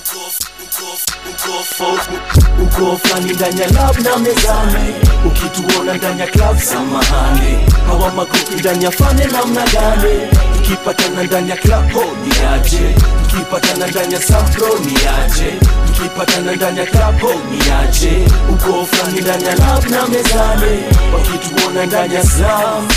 uko flani ndani ya lab na mezani ukituona ndani ya club samahani hawa magrupi ndani ya fane namna gani tukipatana ndani ya club ho ni aje tukipatana ndani ya sampro ni aje tukipatana ndani ya club ho ni aje uko flani ndani ya lab na mezani wakituona ndani ya slam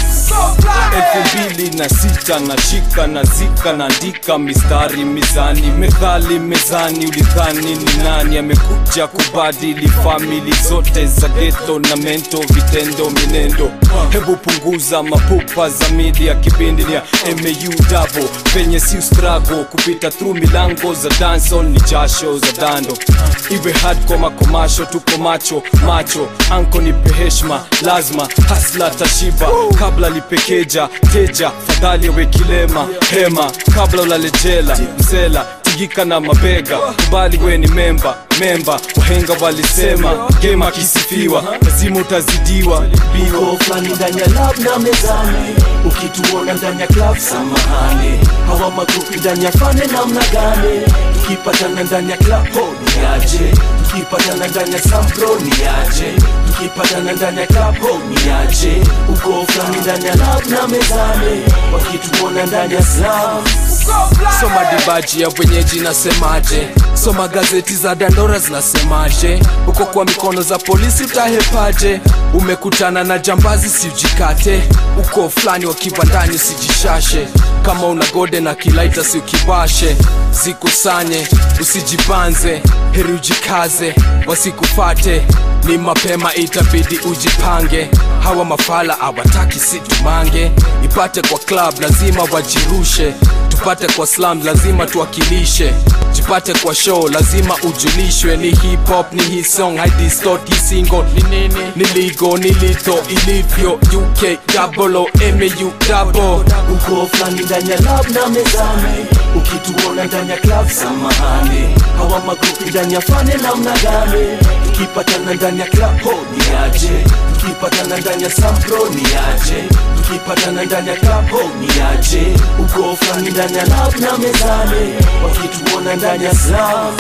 elfu mbili na sita na shika na zika naandika mistari mizani methali mezani ulidhani ni nani amekuja kubadili famili zote za geto na mento vitendo minendo hebu punguza mapupa za media kipindi ni ya mau dabo penye si strago kupita through milango za dancehall ni jasho za dando iwe hardcore makomasho tuko macho macho anko nipe heshma lazima hasla tashiba kabla lipekeja teja fadhali awe kilema hema kabla ulalejela msela tigika na mabega kubali we ni memba memba wahenga walisema gema kisifiwa lazima utazidiwa biwa uko flani ndani ya lab na mezani ukituona ndani ya club samahani hawa magrupi ndani ya fane namna gani tukipatana ndani ya club ho ni aje tukipatana ndani ya sampro ni aje tukipatana ndani ya club ho ni aje uko flani ndani ya lab na mezani wakituona ndani ya slam soma dibaji ya wenyeji nasemaje soma gazeti za dandora zinasemaje uko kwa mikono za polisi utahepaje umekutana na jambazi siujikate uko fulani wa kibandani usijishashe kama una gode na kilaita si ukibashe zikusanye usijibanze heri ujikaze wasikufate ni mapema itabidi ujipange hawa mafala awataki situmange ipate kwa club lazima wajirushe tupate kwa slam lazima tuwakilishe jipate kwa show lazima ujulishwe ni hip hop ni hii song hai distort hii single ni nini ni ligo ni lito ilivyo uk double o mau double uko flani ndani ya lab na mezani ukituona ndani ya club samahani hawa magrupi ndani ya fane namna gani tukipatana ndani ya club ho ni aje tukipatana ndani ya sampro ni aje tukipatana ndani ya club ho ni aje uko flani ndani ya lab na mezani wakituona ndani ya slam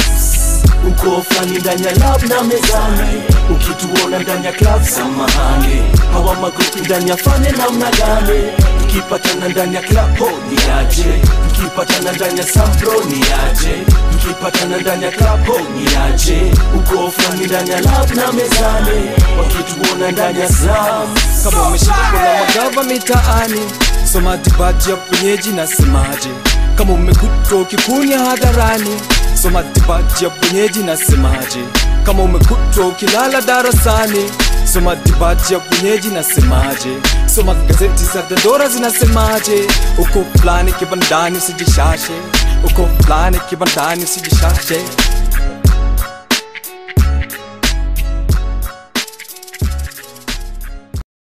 uko flani ndani ya lab na mezani ukituona ndani ya club samahani hawa magrupi ndani ya fane namna gani tukipatana ndani ya club ho ni aje tukipatana ndani ya sampro ni aje tukipatana ndani ya club ho ni aje uko flani ndani ya lab na mezani wakituona ndani ya slam kama umeshika kuna magava mitaani soma dibaji ya wenyeji nasemaje kama umekutwa ukikunya hadharani soma dibaji ya wenyeji nasemaje kama umekutwa ukilala darasani soma dibaji ya wenyeji nasemaje soma gazeti za dandora zinasemaje uko fulani kibandani usijishashe uko fulani kibandani usijishashe